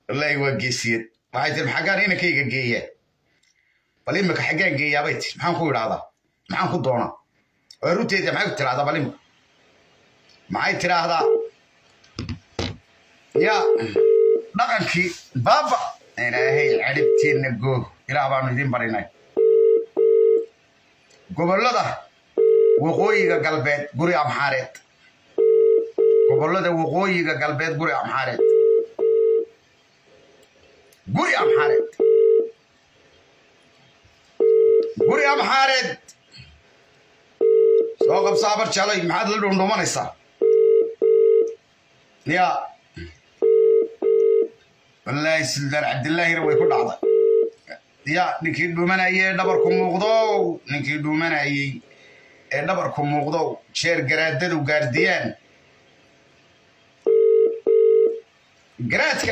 wallaahi waa geesiyad waxay tiri xaggaan inankayga geeyaa bal imika xaggaan geeyaabay tiri maxaan ku idhaahdaa maxaan ku doonaa waa runteeda maxay ku tiraahdaa bal imika maxay tiraahdaa yaa dhaqankii baaba ilaahay cadhibteenna goog ilaah baanu idiin barinay gobollada waqooyiga galbeed guri amxaareed gobollada waqooyiga galbeed guri amxaareed guri amxaareed guri amxaareed soo qabsa abar jalay maxaad la dhundhumanaysaa yaa wallaahi suldaan cabdillaahina way ku dhacday ya ninkii dhuumanayay ee dhabarku muuqdow ninkii dhuumanayay ee dhabarku muuqdow jeer garaadadu gaardiyaan garaadka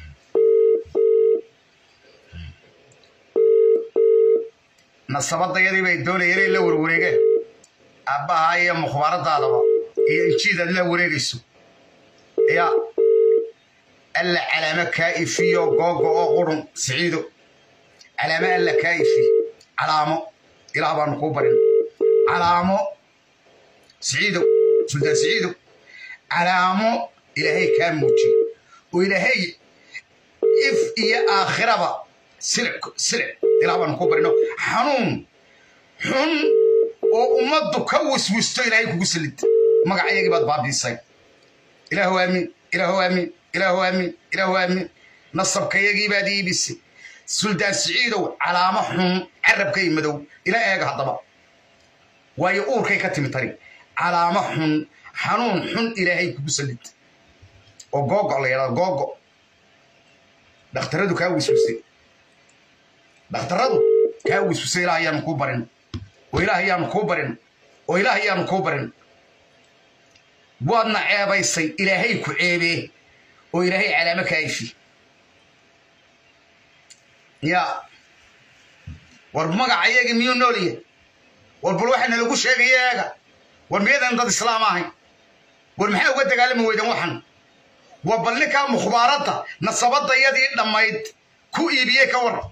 nasabadayadii bay doonayeen inay la warwareegeen aabbaha iyo mukhbaaradaadaba iyo injiidaad la wareegayso ya alla calaamo kaa ifiyo googo oo qurun siciido calaamo alla kaa ifi calaamo ilaah baanu kuu barin calaamo siciidow suldaan siciidow calaamo ilaahay kaa muujiy oo ilaahay if iyo aakhiraba silic silic ilaah baanu kuu barino xanuun xun oo ummaddu ka wiswisto ilaahay kugu salid magacayagii baad baabiisay ilaahu aamin ilaahu aamin ilaahu aamin ilaahu aamin nasabkayagii baad iibisay suldaan siciidow calaamo xun carabkay madow ila eega haddaba waayo uurkay ka timi tari calaamo xun xanuun xun ilaahay kugu salid oo googo la yidhahdo googo dhakhtaradu kaa wiswisay dhakhtaradu kaa wiswisay ilaah ayaanu kuu barin oo ilaah ayaanu kuu barin oo ilaah ayaanu kuu barin waadna ceebaysay ilaahay ku ceebee oo ilaahay calaamo kaa ifi ya war magacayagi miyuu noolya war bal waxaana lagu sheegaya eega war miyadan dad islaam ahayn war maxaa uga dagaalami weydan waxan waa bal ninkaa mukhbaaradda nasabadayadii dhammayd ku iibiyey ka war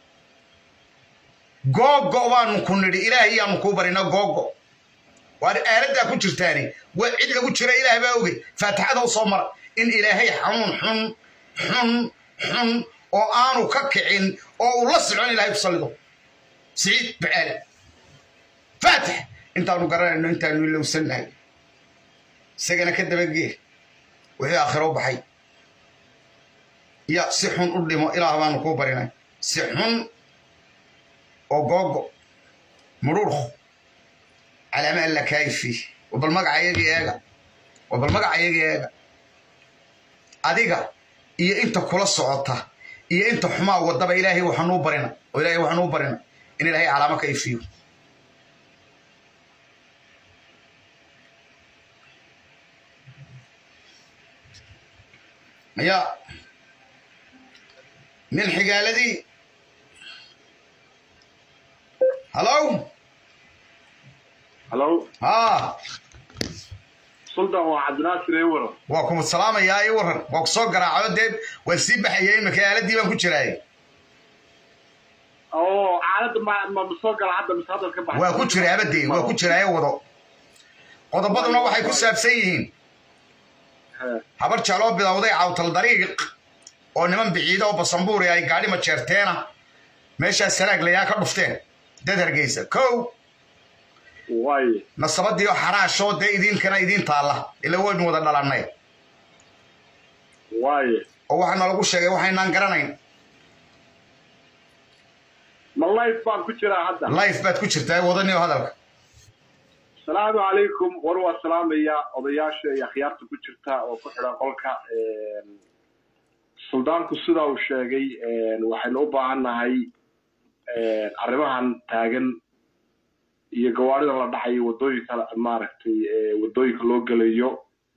googo baanu ku nidhi ilaahay yaanu kuu barina googo waar aaladdaa ku jirtaani waa cid lagu jira ilaah baa ogey faatixada u soo mara in ilaahay xanuun xun xun xun oo aanu ka kicin oo uu la socon ilahay ku sallido siciid bacaale faatix intaanu garanayno intaanu ilowsannahay isagana ka dabagee wixii aakhiro u baxay ya si xun u dhimo ilaah baanu kuu barinay si xun oo googo mudhuurku calaama alla kaayifi wabal magacayagii eega wabal magacayagii eega adiga iyo inta kula socota iyo inta xumaa wadaba ilaahay waxaanuu barina oo ilaahay waxaanuu barina in ilaahay calaamo ka ifiyo ya min xigaaladii hallow halo haa suldan waa cabdinaasir ee waran waa kuma salaamayaa ii waran waa ku soo garaacayo dee waan sii baxayay imika aaladii baan ku jiraayay oo caalada ma ma ma soo gala hadda mise hadal ka baxay waa ku jira abadee waa ku jiraayo wado qodobaduna waxay ku saabsan yihiin He, habar jaaloo bilowday cawtal dariiq oo niman biciida oo basambuuri ay gaadhi majeerteena meeshaas sanaag layaa ka dhufteen dad hargeysa kow waaye nasabadii oo xaraashoo dee idiinkana idiin taalla ila waynu wada dhalannay waaye oo waxaana lagu sheegay waxaynaan garanayn ma life baan ku jiraa hadda life baad ku jirtaa wadaniyo hadalka asalaamu calaykum war waa salaamaya odayaasha iyo akhyaarta ku jirta oo ku xidhan qolka suldaanku sidaa uu sheegay waxaynu u baahan nahay arrimahan taagan iyo gawaarida la dhacayo waddooyinka maaragtay waddooyinka loo gelayo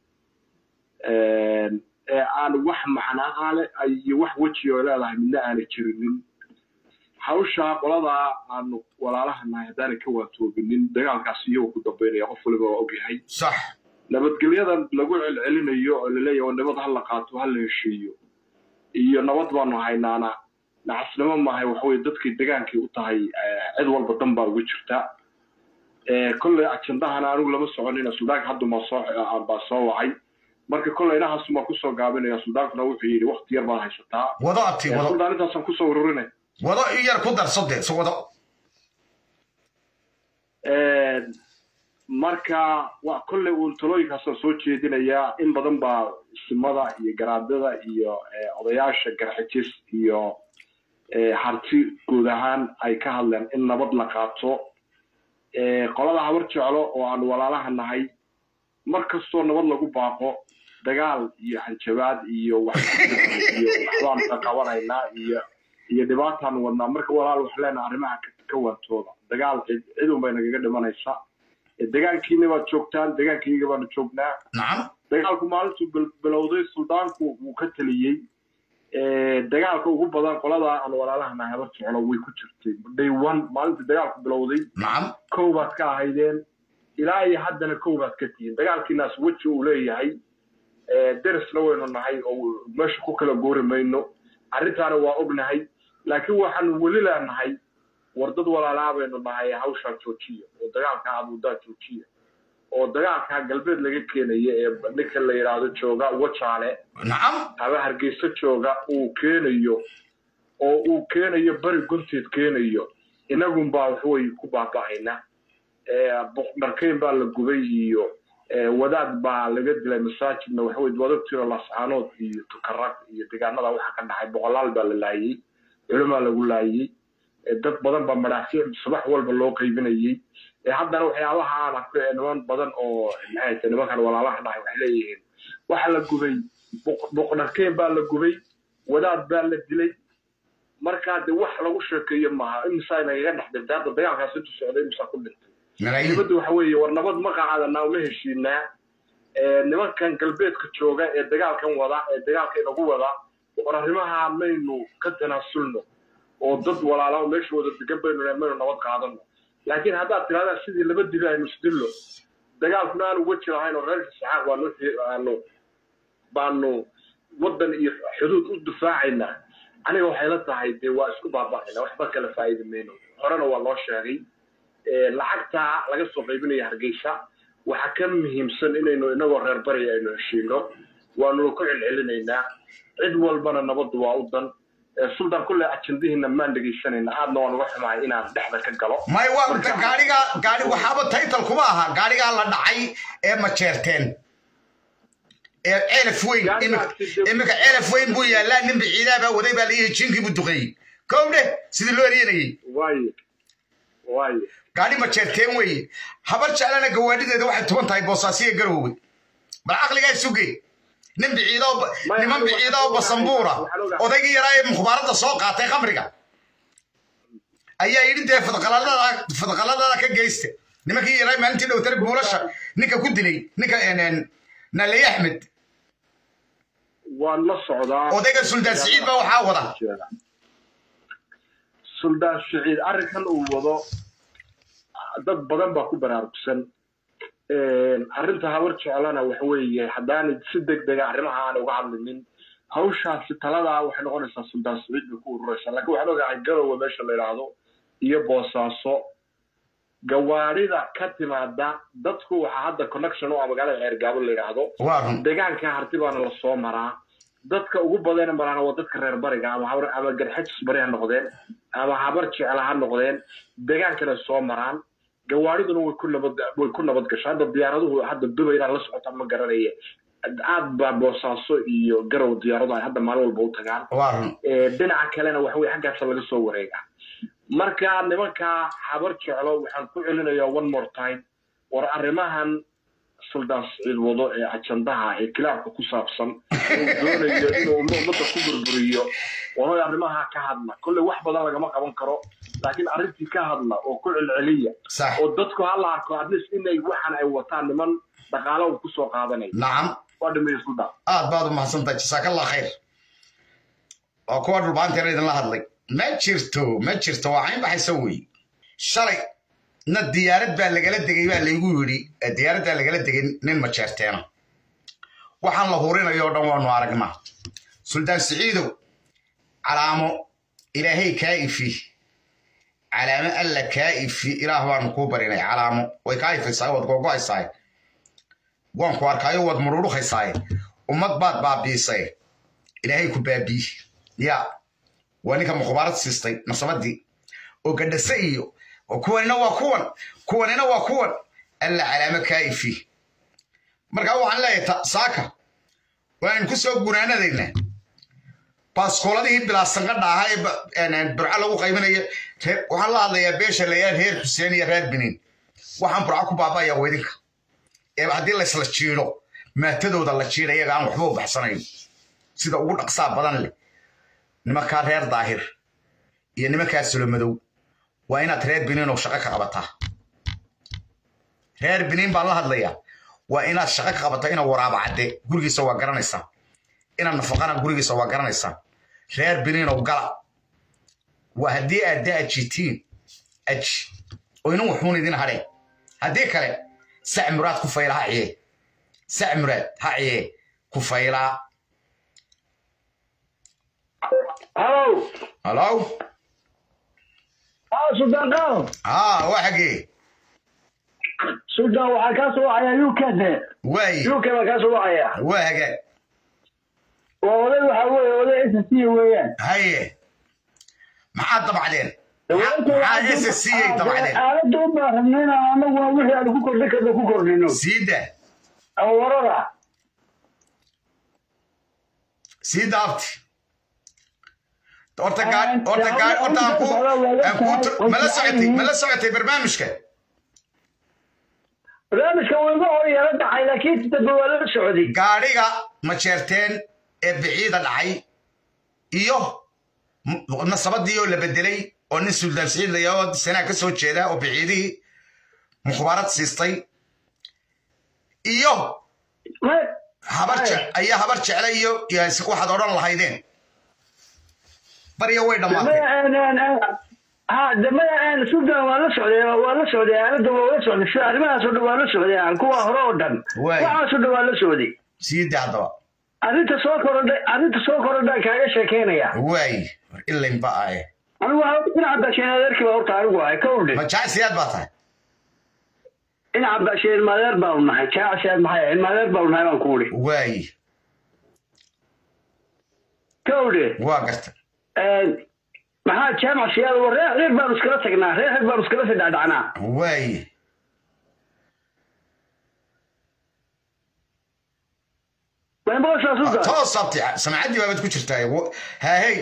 ee aan wax macnaa le iyo wax weji oo leedahay midna aanay jirinin hawshaa qoladaa aanu walaalaha nahay haddaanay ka waatoobinin dagaalkaas iyagoo ku dambaynaya qof waliba waa ogyahay sax nabadgelyadan lagu celcelinayo oo laleeyahay oo nabad ha la qaato ha la heshiiyo iyo nabad baanu haynaana nacasnimo maahay waxaweye dadkay degaankay u tahay cid walba dan baa uga jirta kolley ajendahana anigu lama soconina suldaanka hadda maa soo baa soo wacay marka kolley inahaas maa kusoo gaabinaya suldaankuna wuxuu yidhi wakti yar baad haysataa wado abti wado suldaan intaasaan kusoo ururinay wado in yar ku darso dee so wado marka waa kolley uun talooyinkaasaan soo jeedinayaa in badan baa simada iyo garaadada iyo odayaasha garxijis iyo harti guud ahaan ay ka hadleen in nabad la qaato qolada habar jeclo oo aan walaalaha nahay mar kastoo nabad lagu baaqo dagaal iyo hanjabaad iyo wax iyo waxbaanu ka qabanaynaa iyo iyo dhibaataanu wadnaa marka walaal wax leenaha arrimaha ka waantooda dagaal cid cid un bay nagaga dhimanaysa degaankiina baad joogtaan degaankayga baanu joognaa nacam dagaalku maalintuu bilowday suldaanku wuu ka taliyey dagaalka ugu badan qoladaa aan walaalahana habar jeclo way ku jirtay day one maalintii dagaalku bilowday nacam kow baad ka ahaydeen ilaa iyo haddana kow baad ka tihiin dagaalkiinaas weji uu leeyahay derisna waynu nahay oo meesha ku kala goori mayno arrintaana waa ognahay laakiin waxaanu weli leenahay war dad walaalaa baynu nahay hawshaa joojiya oo dagaalkaa abuudaa joojiya oo dagaalkaa galbeed laga keenaya ee ninka la yidhaahdo jooga wajaale nacam ama hargeysa jooga uu keenayo oo uu keenayo beri gunteed keenayo inagunbaa waxway ku baaba'ayna dharkeyn baa la gubay iyo wadaad baa laga dilay masaajidna waxawey wadagtiro lascaanood iyo tukarag iyo deegaanada waxa ka dhacay boqolaal baa la laayey culumaa lagu laayey dad badan baa madhaafyo subax walba loo qaybinayey haddana waxyaabaha aan arko ee niman badan oo maxay tahay nimankan walaalaha dhahay waxay leeyihiin waxa la gubay boqdharkeen baa la gubay wadaad baa la dilay markaa de wax lagu sheekeeyo maaha imisaa nagaga dhex dhintay hadda dagaalkaas intu socday imisaa ku dhintay malaayiin dibadda waxa weeye war nabad ma qaadanaa uma heshiinaa nimankan galbeedka jooga ee dagaalkan wada ee dagaalka inagu wada war arrimaha maynu ka tanaasulno oo dad walaala meesha wada degan baynu maynu nabad qaadano laakiin haddaad tirahdaan sidii laba dili aynu isdillo dagaalkuna aanu weji lahayn oo reerka saxaaq baanu aanu baanu waddan iyo xuduud u difaacaynaa aniga waxay la tahay dee waa isku baaba'ayna waxba kala faa'idi mayno horena waa loo sheegay lacagta laga soo qaybinaya hargeysa waxa ka muhiimsan inaynu inagoo reer bari aynu heshiino waanu ku celcelinaynaa cid walbana nabaddu waa u dan suldan kulle ajendihiina maan dhegaysanayna aadna waan uga xumahay inaan dhexda ka galo may waa gaariga gaari waxaaba title kuma aha gaarigaa la dhacay ee majeerteen ee ceelaf weyn iminka ceelaf weyn buu yaallaa nin biciidaa baa waday baa layihi jinkii buu duqeeyey kow dheh sidii loo eryanayey waaye waaye gaari majeerteen weeye habar jeclana gawaadhideeda waxay tuban tahay boosaasiya garowwe bal caqligaa suge nin biciida niman biciida oo basambuura odaygii yaraa ee mukhbaaradda soo qaatay khamriga ayaa yidhi dee fadqaladada ka geysta nimankii yaraa maalintii dhowtare buulasha ninka ku dilay ninka naley axmed waan la socdaa odayga suldaan siciid baa waxaa wada suldaan siciid arrinkan uu wado dad badan baa ku baraarugsan arrinta habar jeclana waxa weeye haddaanay si deg dega arrimaha aan uga hadlinin hawshaasi taladaa waxay noqonaysaa suldaan siciid bay ku ururaysaa laakiin waxaan ogahay garowe meesha la yidhaahdo iyo boosaaso gawaarida ka timaada dadku waxaa hadda connection u ah magaalada ceergaabo la yidhaahdo waa run deegaanka harti baana lasoo maraa dadka ugu badana maraana waa dadka reer bariga ama habar ama garxajis bari ha noqdeen ama habar jecla ha noqdeen deegaankana soo maraan gawaariduna way ku nabad way ku nabad gashaa hadda diyaaraduhu hadda dubay inaan la socota ma garanaya aad baa boosaaso iyo garow diyaaradu ay hadda maalin walba u tagaan waa run dhinaca kalena waxa weye xaggaasa laga soo wareega marka nimanka habar jeclo waxaan ku celinayaa one more time war arrimahan suldaan siciid wado ee ajandaha ee kilaabka ku saabsan inuu doonayo inuu ummadda ku burburiyo wahoy arrimaha ka hadla kolley wax badan lagama qaban karo laakiin arrintii ka hadla oo ku celceliya sax oo dadku ha la arko atleast inay waxan ay wataan niman dhaqaalo uu kusoo qaadanaya nacam waa dhameeye suldaan aad baad u mahadsantahay jasaakallah khayr waa kuwa dhulbaanteena idinla hadlay ma jirto ma jirto waa cayn baxaysa wey shalay na diyaarad baa lagala degay baa laygu yidhi diyaaraddaa lagala degay nin majeerteena waxaan la hurinayo o dhan waanu aragnaa suldaan siciidow calaamo ilaahay kaa ifi calaamo alla kaa ifi ilaah baanu kuu barinay calaamo way kaa ifaysaa waad gogo'aysaa waan ku arkaayo waad mururuhaysaaye ummad baad baabiisay ilaahay ku baabii ya waa ninka mukhbaarad siistay nasabadii oo gadhase iyo kuwanina waa kuwan kuwanina waa kuwan alla calaamo kaa ifi markaa waxaan leeyahay saaka waanu ku soo gunaanadaynaa baaskooladihii bilaasanqadha ahaa ee burco lagu qaybinayo waxaan la hadlayaa beesha layaal reer xuseen iyo reer biniin waxaan burco ku baaba'aya weydinka ee haddii laysla jiido maatadooda la jiida iyaga aan waxba u baxsanayn sida ugu dhaqsaa badan leh nimankaa reer daahir iyo nimankaa sulomadow waa inaad reer biniin oo shaqo ka qabataa reer biniin baan la hadlayaa waa inaad shaqo ka qabataa ina waraaba cadde gurigiisa waa garanaysaa inaad nafaqana gurigiisa waa garanaysaa reer biniinow gala waa haddii aad da ajitiin aji oo inan waxuun idin hadheen haddii kale sac muraad ku fayla ha ciye sac muraad ha ciye ku faylaa halow halow haa suldaan qaal haa waa xagee suldaan waxaa kaa soo wacaya uk de waaye uk baa kaa soo wacaya waa hagaag waa oday waxaa weeye oday s c weeyaan haye maxaad dabacdeen maxaa s c ay dabacdeen aaladda u baahanna inaan anaguna wixii aan ku kordhin karno ku kordhino siida oo warada sii daabti horta gaa horta gaa horta aan ku aan ku mala socotay mala socotay barnaamijka barnaamijka wuu iga hor yara dhacay laakiin dambe waa la socday gaadhiga majeerteen ee biciida dhacay iyo nasabadii oo la bedelay oo nin suldaan siciid layaa sanaa ka soo jeeda oo biciidihii mukhbaarad siistay iyo habar ayaa habar jecla iyo waxaad odhan lahaydeen barya way dhammaatay ha damaya sudan waa la socday waa la socday aalada waa la socday sida arrimahaas oo dhan waa la socday kuwa hore oo dhan Waay. waxaas oo dhan waa la socday sii daa haddaba arrinta soo korodhay arrinta soo korodhaan kaaga sheekeynaya waay ilayn ba aye anigu waa dhinaca baasheen adeerkii baa horta anigu ahay ka udhe ma jacsiyaad baa tahay dhinaca baasheen ilmaadeer baanu nahay jaacasiyaad maxay ahayd ilmaadeer baanu nahay baan ku udhi waay ka udhe waa garta maxaa jaamac siyaad wa reer reer baanu iskala tagnaa reer reer baanu iskala sidhacdhacnaa waay maymaqashaa sudan toos abti samcaddii baabaad ku jirtaa haahey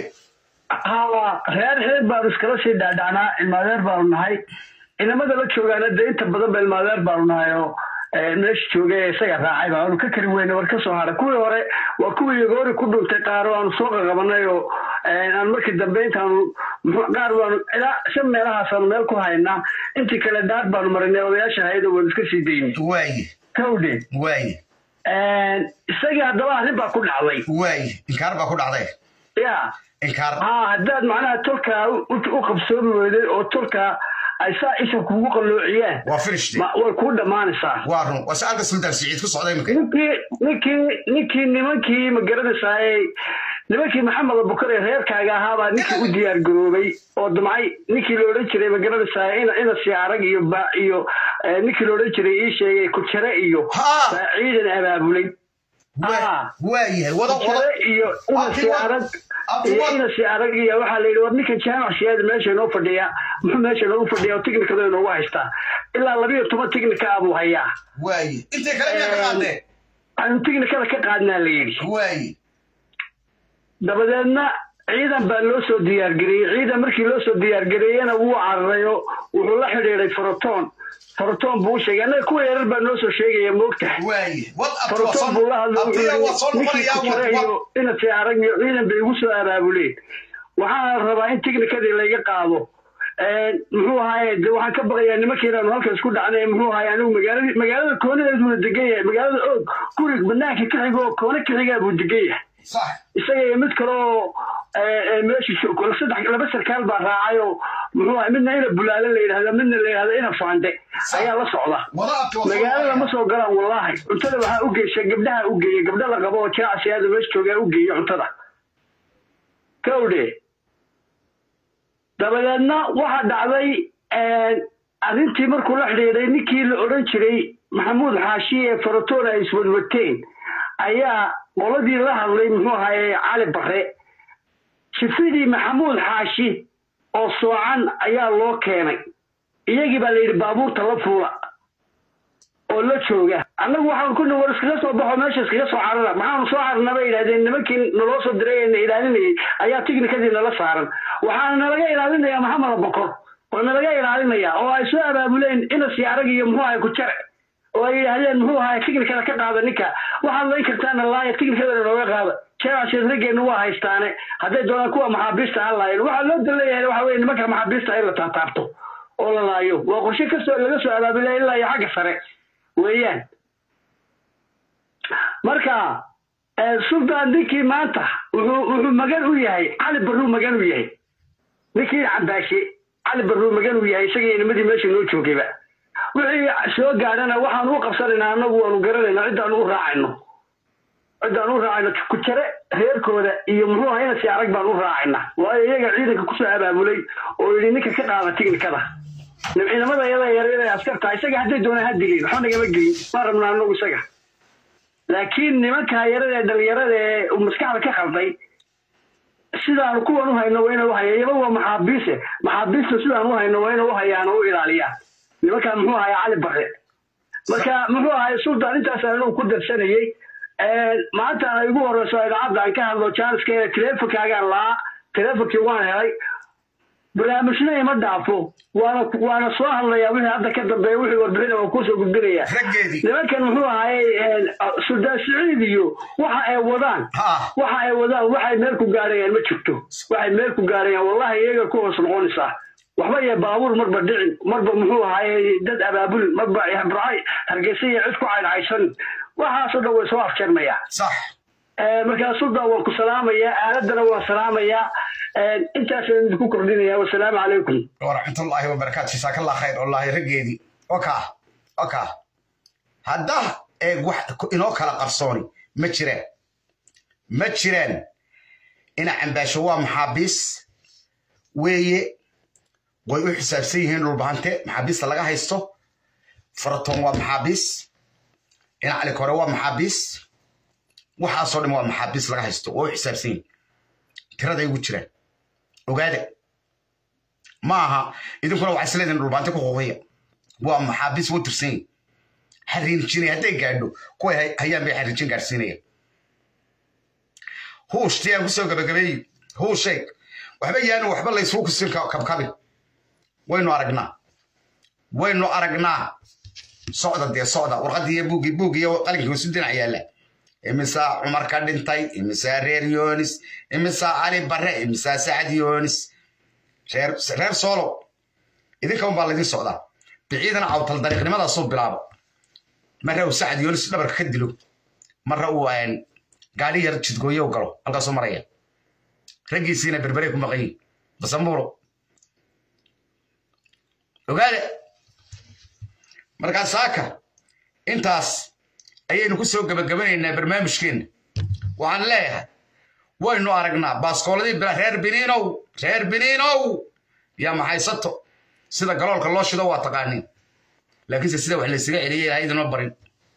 ha reer reer baanu iskala sii dhaadhacnaa ilmaadeer baanu nahay ciidamada la joogaana dee inta badan ba ilmaadeer baanu nahay oo meesha jooga ee isaga raacay baanu ka kari weyne war ka soo haray kuwii hore waa kuwii yogoori ku dhuntay qaaro aanu soo qaqabanay oo aan markii dambe intaanu muxuu- qaar baanu ilaa shan meelahaasaanu meel ku haynaa intii kale daar baanu marinay odayaasha hayada waanu iska sii daynay waay kawdhe waay isagii haddaba arrin baa ku dhacday waay inkaar baa ku dhacday ya inkaar haa haddaad macnaha tolkaa u u qabsoomi weyday oo tolkaa ay saa isha kugu qalloociyaan waa finishde ma- way kuu dhammaanaysaa waa run waa saalka suldaan siciid ku socday imika ninkii ninkii ninkii nimankii ma garanaysaay nimankii maxamed abukar ee reerkaaga ahaabaa ninkii u diyaar garoobay oo damcay ninkii la odhan jiray ma garanaysaay ina ina siyaarag iyo ba iyo eh, ninkii la odhan jiray ii sheegay kujare iyo Haa. baa ciidan abaabulay Ah. waayahay wada wada kujare iyo ina Abdi siyaarag Abdi iyo wa- ina siyaarag iyo waxaa la yidhi war ninkan jaamac siyaada meesha inoo fadhiya muxuu meesha inoogu fadhiya oo tiknikada inoogu haystaa ilaa labiyo toban tiknika ah buu hayaa waaye intay kale miyaa ka qaadeen aynu tiknikada ka qaadnaa la yidhi waaye dabadeedna ciidan baa loo soo diyaargareeyey ciidan markii loo soo diyaargareeyena wuu cararayo wuxuu la xidhiiday foroton foroton buu u sheegay annaga kuwa yarar baa noo soo sheegaya moogtahay waaye wad abti waa foroton buu la soo hadlay abtiga waa soo ninkii noqonayaa kujare wad iyo inasi arag iyo ciidan bay igu soo abaabuleen waxaana rabaa in tiknikadii layga qaado muxuu ahaaye de waxaan ka baqayaa nimankiinaanu halkan isku dhacnay muxuu ahaaye anigu magaalada magaalada koonadeed buu degan yahay magaalada og gurig banaanka ka xiga oo koona ka xigaa buu degan yahay sax isaga iyo mid kale oo meesha jo- saddex laba sarkaal baa raacay oo muxuu ahay midna ina bulaale la yidhahda midna la yidhahda ina faande ayaa la socda wada abti waa soo magaalada ma noqonaya soo galaan wallaahi cuntada waxaa u geysha gabdhaha u geeya gabdha la qabo oo jaacsiyaada meesha joogaa u geeya cuntada kowdhe dabadeedna waxaa dhacday arrintii markuu la xidhiidhay ninkii la odhan jiray maxamuud xaashi ee faratoon ay iswadwateen ayaa qoladii la hadlay muxuu ahaye cali bare jifidii maxamuud xaashi oo soocan ayaa loo keenay iyagii baa la yidhi baabuurta la fuula oo la jooga annagu waxaan ku war iskaga soo baxo meesha iskaga soo carara maxaanu soo cararna bay yidhahdeen nimankii naloo soo diray ee na ilaalinayay ayaa tignikadii nala saaran waxaana nalaga ilaalinayaa maxamed bokor oo nalaga ilaalinaya oo ay soo abaabuleen inas arag iyo muxuu ahay ku jare oo ay yidhaahdeen muxuu ahay tignikada ka qaada ninka waxaad layn kartaana laaya tignikadana nooga qaada jeerasheed raggeenu waa haystaane hadday doonaan kuwa maxaabiista ha laayeen waxaa loo daleeyahay waxa weye nimanka maxaabiista in la taataabto oo la laayo waa qorshe kasoo laga soo abaabulay ilaa iyo xagga sare weeyaan marka sultan ninkii maanta wuxuu wuxuu magan u yahay cali barruu magan u yahay ninkii cambaashe cali barruu magan u yahay isaga nimadii meesha noo joogayba wixii soo gaadhana waxaan u qabsanaynaa annagu waanu garanayna ciddaan u raacayno ciddaan u raacayno ku jare reerkooda iyo muxuu aha inasi arag baan u raacayna waayo iyaga ciidanka kusoo abaabulay oo yidhi ninka ka qaada tignikada ciidamada iyada yaryar ee askarta isaga hadday doonaan ha dilin waxba nagama gelin ma rabna anagu isaga laakiin nimanka yarada ee dhalinyarada ee maskaxda ka khalday sidaanu kuwan u hayno waa ina u haya iyaba waa maxaabiise maxaabiista sidaan u hayno waa ina u hayaan oo u ilaaliyaan nimankan muxuu ahay cali bare marka muxuu ahay sultan intaas anigu ku darsanayey maanta ay igu horeyso idaacadda aan ka hadlo jaaniska teleefonkaagaan laa teleefonkii waan helay barnaamijna ima dhaafo waana waana soo hadlayaa wixii hadda ka dambeeya wixii warbixina waan kusoo gudbinaya nimankan muxuu ahaye suldaan siciid iyo waxa ay wadaan waxa ay wadaan waxay meel ku gaarayaan ma jirto waxay meel ku gaarayaan wallahi iyaga ku hoos noqonaysaa waxba iyo baabuur marba dhicin marba muxuu ahaye dad abaabul marba habracay hargeysa iyo cid ku caydhcaysan waxaasoo dhan way soo afjarmayaa markaa suldan waan ku salaamayaa aaladdana waan salaamayaa intaasaan idinku kordhinaya wasalaamu calaykum waraxmatullaahi wabarakaatu jazaakallah khayr wallaahi raggeedii oka oka hadda eeg wax inoo kala qarsooni ma jiraan ma jiraan ina cambaasho waa maxaabiis weeye way u xisaabsan yihiin dhulbahante maxaabiista laga haysto faratoon waa maxaabiis ina cali kore waa maxaabiis waxaasoo dhan waa maxaabiis laga haysto waa u xisaabsan yihin tiraday ugu jiraan ogaada ma aha idinkuna waxaa isleedihin dhulbaante ku quuqiya waa maxaabiis wuu tirsan yihin xariinjinaya hadday gaadho kuway hayaan bay xariinjin gaadhsiinaya huushtii aan kusoo gabagabeeyo huushay waxba yaanu waxba laysugu kusin kabkabin waynu aragnaa waynu aragnaa socda dee socda warqaddii iyo buuggii buuggii iyo qalinkii wasu dhinac yaalla imisaa cumar ka dhintay imisaa reer yoonis imisaa cali barre imisaa sacad yoonis reer soolo idinka un baa laydin socdaa biciidana cawtal dariiqnimadaasuu bilaabo marra uu sacad yoonis dhabarka ka dilo marra uu gaadhi yar jidgooyo galo halkaasuu maraya raggiisiina berberey ku maqan yihin basambuulo ogaada markaa saaka intaas ayaynu ku soo gebagabanaynaa barnaamijkeenna waxaan leeyahay waynu aragnaa baaskooladii reer biniinow reer biniinow yaa maxaysato sida galoolka loo shido waa taqaaniin laakiinse sida wax laysaga celiyay ilahay idinma barin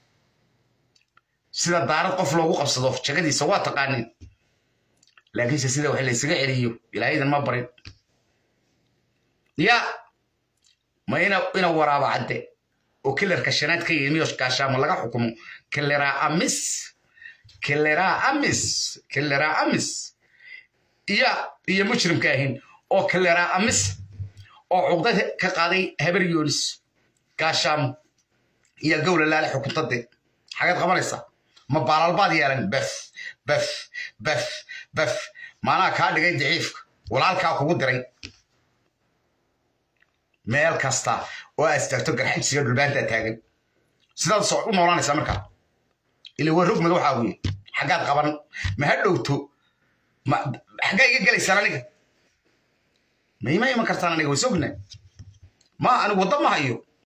sida daarad qof loogu qabsado jagadiisa waa taqaaniin laakiinse sida wax laysaga celiyo ilahay idinma barin ya ma ina waraaba cadde oo kilerka shanaad ka yimiyo gaashaamo laga xukumo kileraa amis kileraa amis kileraa amis iyo iyo mujrimka ahin oo kileraa amis oo cuqda ka qaaday habar yoonis gaashaamo iyo gowla laale xukuntade xagaad qabanaysaa ma baalalbaad yeelan bef bef bef bef maanaa kaa dhigay daciifka walaalkaa kugu diray meel kasta oo aad istaagto garxajsiyo dhulbaantaa taagan sidaad u noolanaysaa markaa ila waa rogmad waxaa weye xaggaad qaban ma ha dhowto xaggaa iga gelaysaan aniga ma ima iman kartaan aniga way sogna ma anigu wadda ma hayo